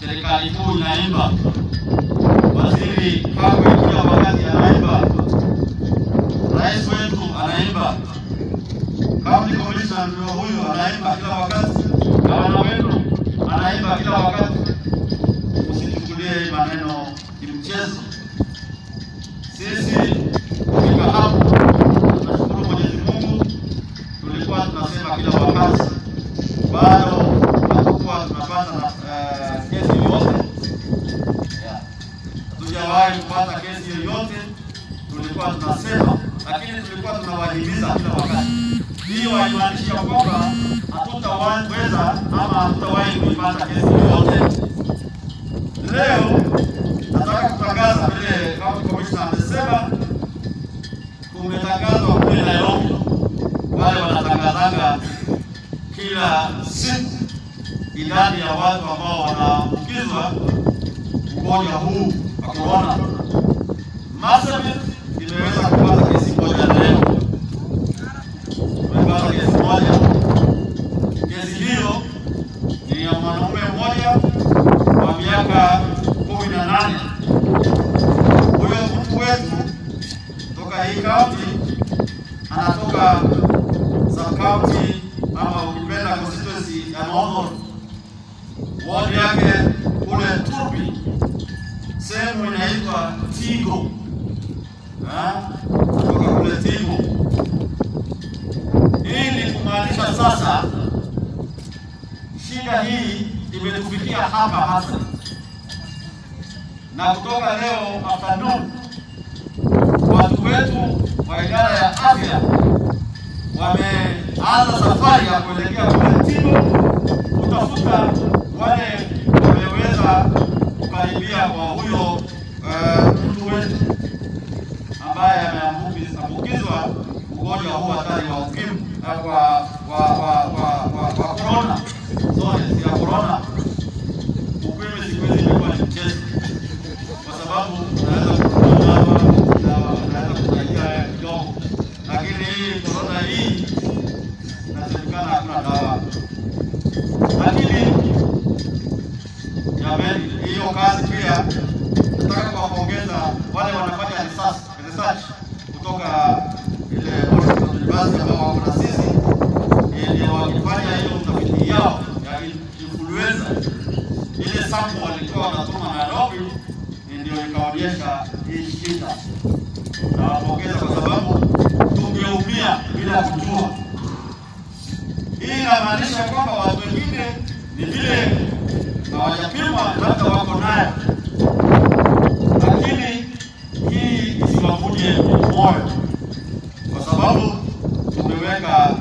serikali kuu inaimba, waziri Kagwe kila wakati anaimba, rais wetu anaimba, county commissioner ndio huyu anaimba kila wakati, gavana wetu anaimba kila wakati. Usichukulie hii maneno ni mchezo. Sisi kufika hapo, tunashukuru Mwenyezi Mungu, tulikuwa tunasema kila wakati bado hatukuwa tunapata na eh, kesi yoyote Yeah. hatujawahi kupata kesi yoyote, tulikuwa tunasema, lakini tulikuwa tunawahimiza kila wakati. Hiyo haimaanishi ya kwamba hatutaweza ama hatutawahi kuipata kesi yoyote. Leo nataka kutangaza vile county commissioner amesema, kumetangazwa kule Nairobi, wale wanatangazaga kila siku idadi ya watu ambao wanaambukizwa ugonjwa huu wa corona. Marsabit imeweza kupata kesi moja leo, imepata kesi moja. Kesi hiyo ni ya mwanaume mmoja wa miaka kumi na nane. Huyo mtu wetu toka hii kaunti anatoka sub county ama ukipenda constituency ya Northern ward yake kule Turbi, sehemu inaitwa Tigo, Ah, kutoka kule Tigo. Hii ni kumaanisha sasa shida hii imetufikia hapa hasa, na kutoka leo afternoon watu wetu wa idara ya afya wameanza safari ya kuelekea kule Tigo kutafuta wale wameweza kukaribia kwa huyo eh, mtu wetu ambaye ameambukizwa ugonjwa huu hatari wa ukimwi eh, wa wa wa wa wa wa corona. Sorry, si ya corona. Ukimwi siku hizi imekuwa ni mchezo, kwa sababu unaweza kununua dawa na unaweza kusaidia kidogo, lakini hii corona hii inasemekana hakuna dawa, lakini jamani, hiyo kazi pia nataka kuwapongeza wale wanafanya research, research kutoka ile Washington University ambao wako na sisi, ndio wakifanya hiyo utafiti yao ya influenza. Ile sample walikuwa wanatuma Nairobi, ndio ikaonyesha hii shida. Nawapongeza kwa sababu tungeumia bila kujua. Hii inamaanisha kwamba watu wengine ni vile hawajapimwa, labda wako nayo, lakini hii isiwavunje moyo, kwa sababu tumeweka